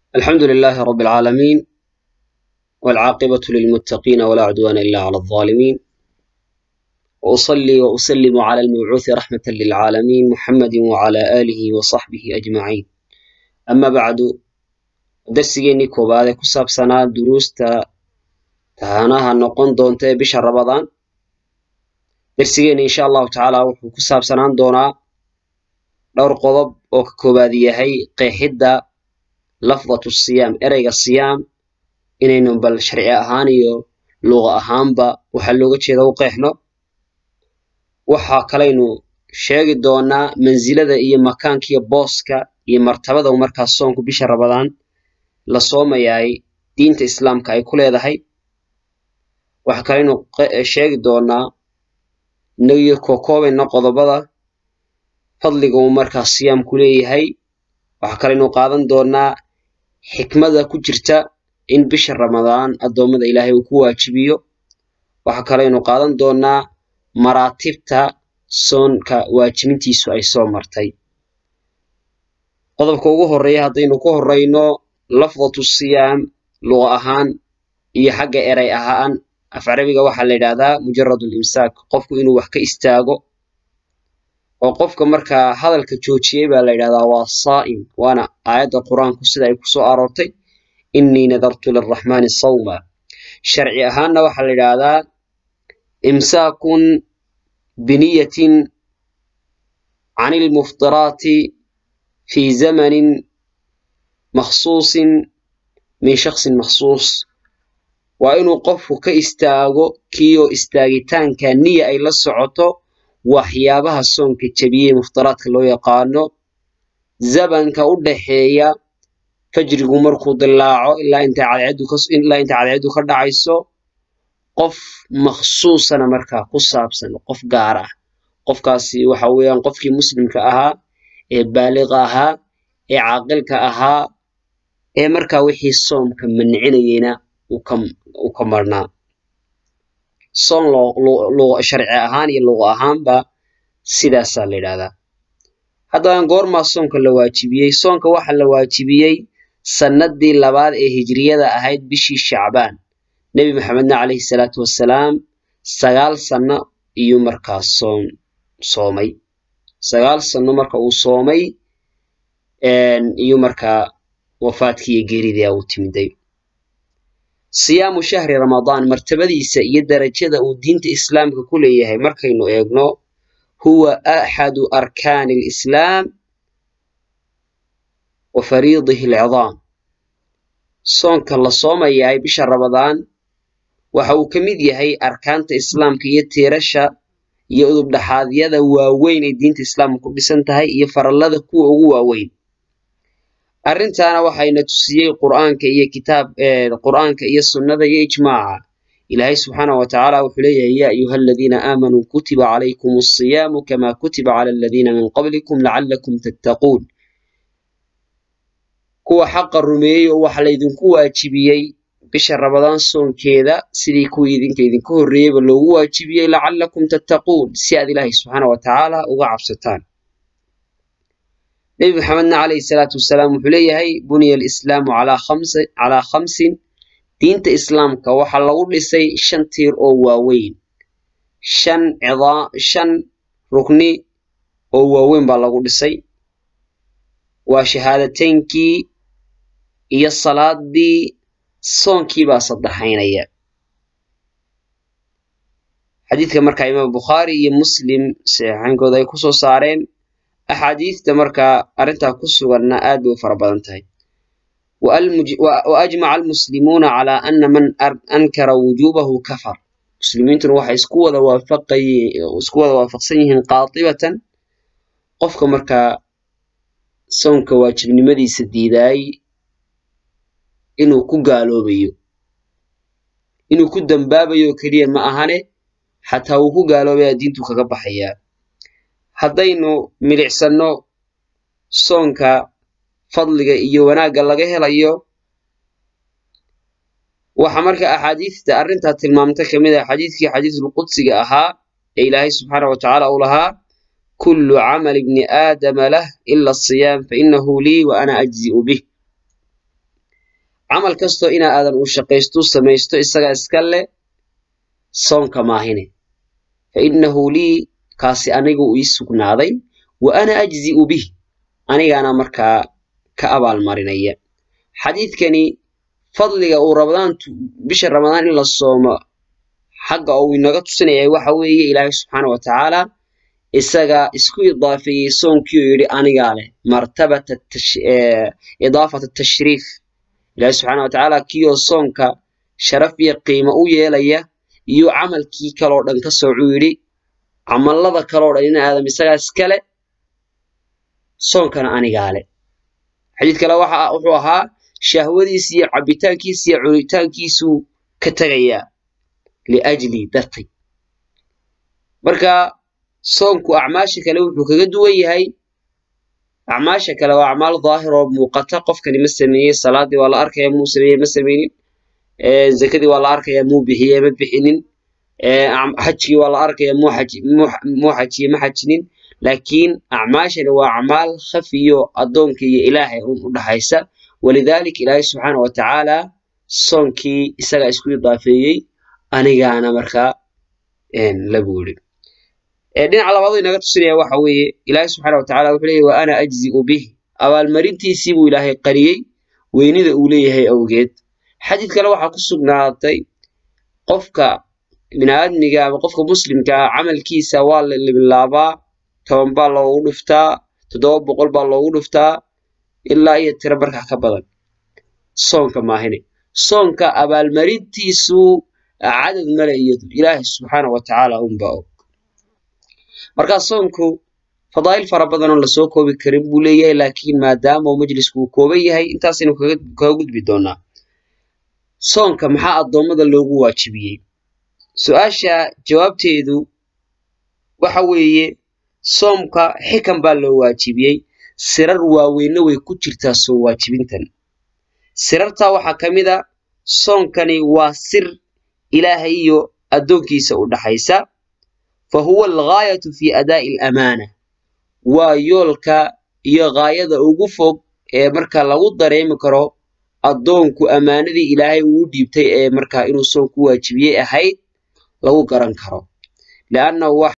الحمد لله رب العالمين والعاقبة للمتقين ولا عدوان إلا على الظالمين وأصلي وأسلم على المبعوث رحمة للعالمين محمد وعلى آله وصحبه أجمعين أما بعد درسيني كوبادة كساب سنة دروستا تهاناها نقون دونتا بشهر رمضان درسيني إن شاء الله تعالى وحو كساب سنة دونا dhowr qodob oo ka koobaad yahay qeexidda lafdatu siyaam ereyga siyaam inaynu bal sharci ahaan iyo luqa ahaanba waxaa looga jeeda u qeexno waxa kalaynu sheegi doonaa mansilada iyo makaanka iyo booska iyo martabada markaas soonku bisha ramadaan la soomayaay diinta islaamka ay ku leedahay waxa kalaynu sheegi doonaa inagiyo kookoobayna qodobada fadliga uu markaas siyaamku leeyahay waxaa kalaynu qaadan doonaa xikmada ku jirta in bisha ramadaan addoommada ilaahay uu ku waajibiyo waxaa kalaynu qaadan doonaa maraatibta soonka waajibintiisu ay soo martay qodobka ugu horreeya haddaynu ku horrayno lafdatu siyaam luqa ahaan iyo xagga eray ahaan af carabiga waxaa la yidhahdaa mujarad limsaak qofku inuu wax ka istaago oo qofka markaa hadalka joojiyey baa la yidhahdaa waa saa'im waana aayadda qur-aanku sida ay kusoo aroortay innii nadartu liraxmaani sawma sharci ahaanna waxaa la yidhaahdaa imsaakun biniyatin can ilmuftiraati fi zamanin makhsuusin min shaksin makhsuus waa inuu qofku ka istaago kiioo istaagitaanka niya ay la socoto waxyaabaha soonka jebiyey muftaraadka loo yaqaano zabanka u dhaxeeya fajrigu markuu dilaaco ilaa intay cadceeddu ka dhacayso qof makhsuusana markaa ku saabsan qof gaar ah qofkaasi waxa weeyaan qofkii muslimka ahaa ee baaliqa ahaa ee caaqilka ahaa ee markaa wixii soomka mancinayeyna uu ka marnaa soon sharci ahaan iyo luqa ahaanba sidaasaa la yidhahdaa haddaba goormaa soonka la waajibiyey soonka waxa la waajibiyey sannadii labaad ee hijriyada ahayd bishii shacbaan nebi maxamedna calayhi salaatu wassalaam sagaal sanno iyuu markaa soon soomay sagaal sanno marka uu soomay iyuu markaa wafaadkii iyo geeridia uu timiday siyaamu shahri ramadaan martabadiisa iyo darajada uu diinta islaamka ku leeyahay markaynu eegno huwa axadu arkaani alislaam wa fariidihi alcidaam soonka la soomayahay bisha ramadaan waxa uu ka mid yahay arkaanta islaamka iyo tiirasha iyo udubdhaxaadyada waaweyn ee diinta islaamka ku dhisan tahay iyo farallada kuwa ugu waaweyn arrintaana waxayna tusiyey qur'aanka iyo kitaab qur'aanka iyo sunnada iyo ijmaaca ilaahay subxaana wa tacaala wuxuu leeyahay yaa ayuha aladiina aamanuu kutiba calaykum asiyaamu kama kutiba cala aladiina min qablikum lacallakum tattaquun kuwa xaqa rumeeyey oo waxa laydinku waajibiyey bisha ramadaan soonkeeda sidii kuwii idinka idinka horreeyeyba loogu waajibiyey lacallakum tattaquun si aad ilaahay subxaana wa tacaala uga cabsataan nebi maxamedna calayhi salaatu wasalaam wuxuu leeyahay buniya alislaamu calaa khamsin diinta islaamka waxaa lagu dhisay shan tiir oo waaweyn shan shan rukni oo waaweyn baa lagu dhisay waa shahaadateynkii iyo salaadii soonkii baa saddexaynaya xadiidka markaa imaam bukhaari iyo muslim saxiixaynkooda ay kusoo saareen axaadiista markaa arrintaa ku suganna aad bay u fara badan tahay wa ajmaca almuslimuuna calaa ana man ankara wujuubahu kafar muslimiintuna waxay isku wada isku wada waafaqsan yihiin qaatibatan qofka markaa soonka waajibnimadiisa diidaay inuu ku gaaloobayo inuu ku dambaabayo keliya ma ahane xataa uu ku gaaloobaya diintu kaga baxayaa haddaynu milicsanno soonka fadliga iyo wanaagga laga helayo waxa marka axaadiista arrintaa tilmaamta ka mid ah xadiidkii xadiisulqudsiga ahaa ee ilaahay subxaana wa tacaala uu lahaa kullu camali bni aadama lah ila asiyaam fainahu lii wa ana ajzi'u bih camal kastoo inaa aadan uu shaqaystu samaysto isagaa iska leh soonka maahine fa innahu lii kaasi anigu ii sugnaaday wa ana ajzi'u bih anigaana markaa ka abaalmarinaya xadiidkani fadliga uu ramadaantu bisha ramadaan in la soomo xagga uu inaga tusinaya waxa weeye ilaahay subxaana wa tacaala isaga isku idaafeeyey soonkii oo yidhi anigaa leh martabata idaafat tashriif ilaahay subxaana wa tacaala kiioo soonka sharaf iyo qiimo u yeelaya iyo camalkii kaloo dhan ka soocuu yidhi camallada kaloo dhan in aadam isagaa iskale soonkana anigaa leh xadiid kale waxa wuxuu ahaa shahwadiisi iyo cabitaankiisi iyo cunitaankiisuu ka tegayaa liajli dartay marka soonku acmaasha kale wuxuu kaga duwan yahay acmaasha kale waa acmaal daahir oo muuqata qofkani ma sameeyey salaadii waa la arkaya muu sameeyey ma sameynin zakadii waa la arkaya muu bixiyey ma bixinin xajkii waa la arkaya muu xajiye ma xajinin laakiin acmaashani waa acmaal khafiyo addoonka iyo ilaahay un u dhaxaysa walidaalika ilaahay subxaana wa tacaala soonkii isagaa isku idaafeeyey anigaana markaa lagu yidhi dhinaca labaadu inaga tusinaya waxa weeye ilaahay subxaana wa tacala wuxuu leeyahy wa ana ajzi'u bih abaalmarintiisii buu ilaahay qariyey weynida uu leeyahay awgeed xadiid kale waxaa ku sugnaatay qofka biniaadmiga ama qofka muslimka ah camalkiisa waa la libilaabaa toban baa loogu dhuftaa toddoba boqol baa loogu dhuftaa ilaa iyo tiro markaa ka badan soonka maahine soonka abaalmarintiisu cadad male iyadu ilaahay subxaana wa tacaala unbaa og markaa soonku fadaa'il fara badan oo lasoo koobi karin buu leeyahay laakiin maadaama uu majlisku uu kooban yahay intaasaynu kaga gudbi doonaa soonka maxaa addoommada loogu waajibiyey su-aasha jawaabteedu waxa weeye soomka xikan baa loo waajibiyey sirar waaweynna way ku jirtaa soo waajibintan sirartaa waxaa ka mid a soonkani waa sir ilaahay iyo addoonkiisa u dhaxaysa fa huwa alghaayatu fi adaa'i alamaana waa yoolka iyo ghaayada ugu fog ee marka lagu dareemi karo addoonku ammaanadii ilaahay uu dhiibtay ee markaa inuu soonku waajibiyey ahayd lagu garan karo liannahu